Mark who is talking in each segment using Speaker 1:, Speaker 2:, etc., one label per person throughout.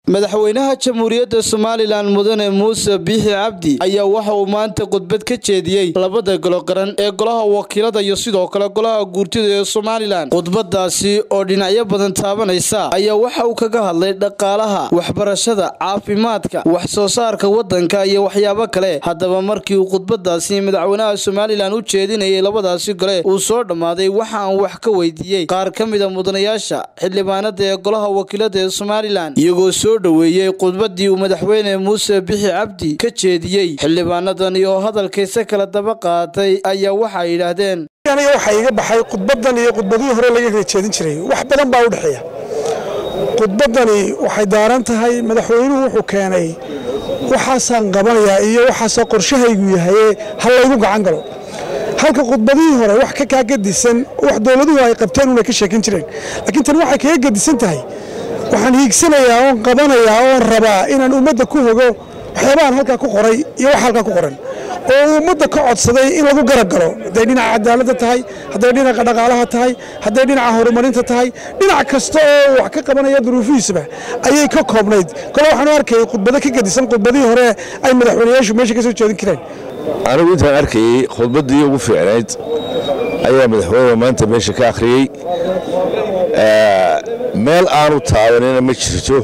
Speaker 1: madaxweynaha jamhuuriyadda somalilan mudane muuse biixi cabdi ayaa waxa uu maanta khudbad ka jeediyey labada golo qaran ee golaha wakiilada iyo sidoo kale golaha guurtida ee somalilan khudbadaasi oo dhinacyo badan taabanaysa ayaa waxa uu kaga hadlay dhaqaalaha waxbarashada caafimaadka wax soo saarka wadanka iyo waxyaabo kale haddaba markii uu khudbadaasi madaxweynaha somalilan u jeedinayay labadaasi gole uu soo dhammaaday waxa aan wax ka weydiiyey qaar ka mida mudanayaasha xildhibaanada ee golaha wakiilada ee somalilan iyagoo soo dhoweeyey khudbadii uu madaxweyne muuse bixi cabdi ka jeediyey xildhibaanadani oo hadalkiisa kala daba qaatay ayaa waxay yidhaahdeen
Speaker 2: aniga waxaa iga baxay khudbadan iyo khudbadihii hore laga kala jeedin jiray wax badan baa u dhexeeya khudbadani waxay daaran tahay madaxweynuhu wuxuu keenay waxaasaan qabanayaa iyo waxaasoo qorshahaygu yahaye ha laygu gacan galo halka khudbadihii hore wax ka kaa gadisan wax dowladuhu ay qabteen una ka sheekin jireen laakiin tan waxay kaga gadisan tahay waxaan hiigsanayaa oon qabanayaa oon rabaa inaan ummadda ku hogo waxyaabahan halkaa ku qoray iyo wax halkaa ku qoran oo uu ummadda ka codsaday in lagu garab galo hadday dhinaca cadaaladda tahay hadday dhinaca dhaqaalaha tahay hadday dhinaca horumarinta tahay dhinac kasta oo wax ka qabanaya duruufihiisaba ayay ka koobnayd kole waxaan u arkayay khudbado ka gadisan khudbadihii hore ay madaxweynayaashu meesha ka soo jeedin kareen
Speaker 3: anigu intaan arkayey khudbaddii ugu fiicnayd ayaa madaxweyne maanta meesha ka akhriyey meel aanu taabanina ma jirto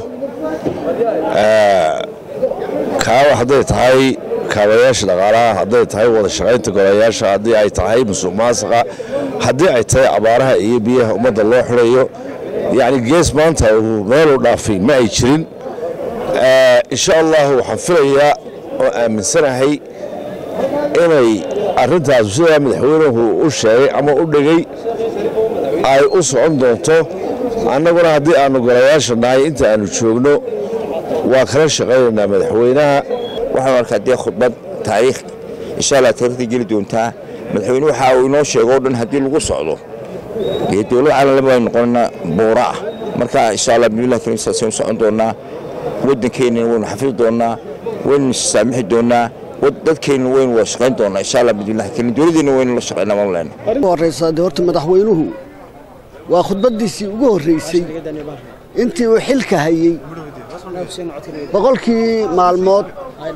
Speaker 3: kaawa hadday tahay kaabayaasha dhaqaalaha hadday tahay wada shaqaynta golayaasha haddii ay tahay musuq maasaqa haddii ay tahay abaaraha iyo biyaha ummadda loo xidhayo yacni gees maanta uu meeluu dhaafay ma ay jirin insha allahu waxaan filayaa oo aaminsanahay inay arrintaas sidaa madaxweynuhu u sheegay ama u dhegay ay u socon doonto annaguna haddii aannu golayaasha nahay inta aannu joogno waa kala shaqaynaynaa madaxweynaha
Speaker 4: waxaan arkaa dee khudbad taariikh insha allah taarikhda geli doontaa madaxweyne waxa uu inoo sheego o dhan haddii lagu socdo dee dowlad caalamlaba aynu noqonana buura ah marka insha allah bismillahi karim saasaynu socon doonnaa waddankeennana waynu xafidi doonnaa waynu saamixi doonnaa dadkeenna waynu wada shaqayn doonnaa insha allah bismillahi karim dowladeenna waynu la shaqaynaa mamleena
Speaker 5: horeysa dee horta madaxweynuhu waa khudbaddiisii ugu horreysay intii uu xilka hayey boqolkii maalmood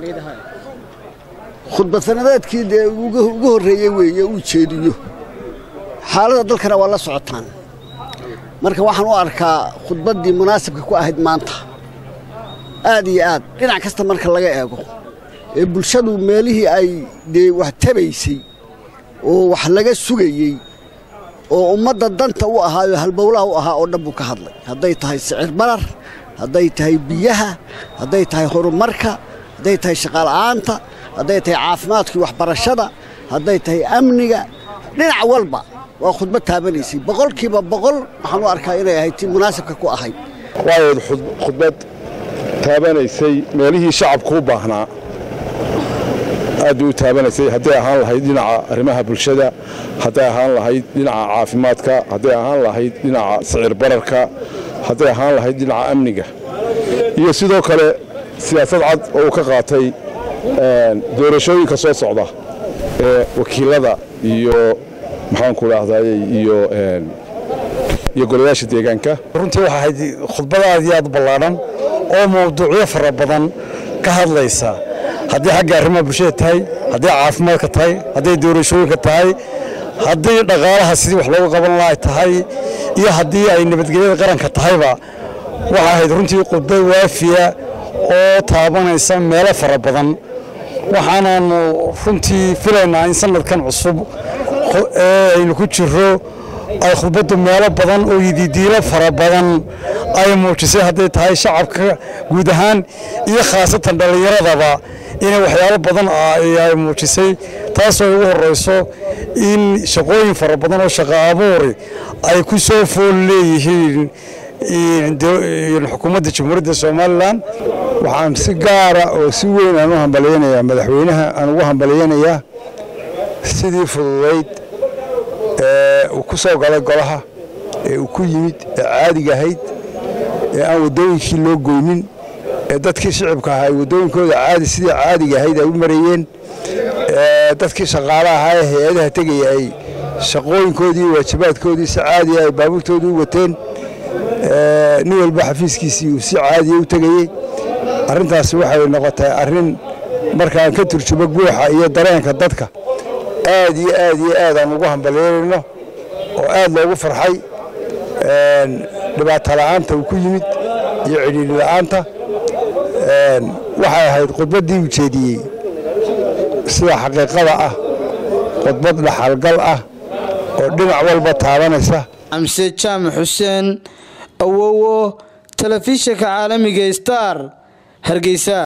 Speaker 5: khudbad sanadeedkii dee ugu horreeyey weeye uu jeediyo xaaladda dalkana waa la socotaan marka waxaan u arkaa khudbaddii munaasibka ku ahayd maanta aad iyo aad dhinac kasta marka laga eego ee bulshadu meelihii ay dee wax tabaysay oo wax laga sugayey oo ummadda danta u ahaayo halbowlaha u ahaa oo dhan buu ka hadlay hadday tahay sicir barar hadday tahay biyaha hadday tahay horumarka hadday tahay shaqaala'aanta hadday tahay caafimaadkii waxbarashada hadday tahay amniga dhinac walba waa khudbad taabanaysay boqolkiiba boqol waxaan u arkaa inay ahayd ti munaasibka ku ahayd
Speaker 6: waayayd khudbad taabanaysay meelihii shacabku u baahnaa aad bay u taabanaysay hadday ahaan lahayd dhinaca arrimaha bulshada hadday ahaan lahayd dhinaca caafimaadka hadday ahaan lahayd dhinaca sicir bararka hadday ahaan lahayd dhinaca amniga iyo sidoo kale siyaasad cad oo uu ka qaatay doorashooyinka soo socda ee wakiilada iyo maxaanku dhahdaye iyo iyo golayaasha deegaanka
Speaker 2: runtii waxaa ahayd khudbad aad iyo aad u ballaadhan oo mawduucyo fara badan ka hadlaysa haddii xagga arrimaha bulshada tahay hadday caafimaadka tahay hadday doorashooyinka tahay haddii dhaqaalaha sidii wax loogu qaban laha tahay iyo haddii ay nabadgelyada qaranka tahayba waxaa ahayd runtii khudbad waafiya oo taabanaysa meelo fara badan waxaanaanu runtii filaynaa in sanadkan cusub ee aynu ku jiro ay khudbaddu meelo badan oo yididiilo fara badan ay muujisay hadday tahay shacabka guud ahaan iyo khaasatan dhallinyaradaba inay waxyaalo badan ay muujisay taasoo ugu horrayso in shaqooyin fara badan oo shaqo abuuri ay ku soo fool leeyihiin xukuumadda jamhuuriyadda somalilan
Speaker 6: waxaan si gaara oo si weyn aan u hambalyaynayaa madaxweynaha aan ugu hambalyaynayaa sidii fududayd ee uu ku soo galay golaha ee uu ku yimid ee caadiga ahayd ee aan waddooyinkii loo goynin ee dadkii shicibka ahaa ay waddooyinkooda caadi sidii caadiga ahayd ay u marayeen dadkii shaqaale ahaa ee hay-adaha tegaya ay shaqooyinkoodii waajibaadkoodii si caadiya ay baabuurtoodii u wateen
Speaker 2: nin walba xafiiskiisii uu si caadiya u tegayey arrintaasi waxay noqotay arrin markaan ka turjumo guuxa iyo dareenka dadka aad iyo aad iyo aad aan ugu hambalyeelayno oo aad loogu farxay dhibaato la'aanta uu ku yimid iyo cidhiidhi la'aanta waxay ahayd khudbaddii uu jeediyey sida xaqiiqada ah khudbad dhaxalgal ah oo dhinac walba taabanaysa
Speaker 1: xamse jaamac xuseen awowo telefishinka caalamiga star hargeysa